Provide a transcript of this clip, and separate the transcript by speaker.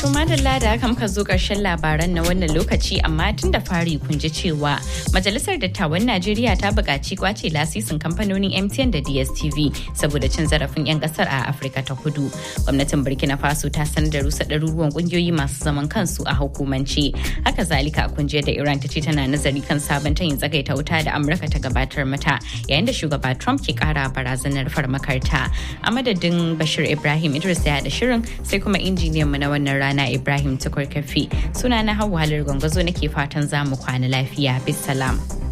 Speaker 1: To madalla da haka muka zo ƙarshen labaran na wannan lokaci amma tun da fari kun ji cewa Majalisar Dattawan Najeriya ta buƙaci kwace lasisin kamfanonin MTN da DSTV saboda cin zarafin 'yan ƙasar a Afirka ta Kudu. Gwamnatin Burkina Faso ta sanar da rusa ɗaruruwan ƙungiyoyi masu zaman kansu a hukumance. Haka zalika kun je da Iran ta ce tana nazari kan sabon tayin tsagaita wuta da Amurka ta gabatar mata yayin da shugaba Trump ke ƙara barazanar farmakarta. A madadin Bashir Ibrahim Idris ya da shirin sai kuma injiniyan mu na wannan rana Rana Ibrahim Tukur Kafi. Suna na Hauwa Halar Gwangwazo nake fatan za mu kwana lafiya. Bisalam.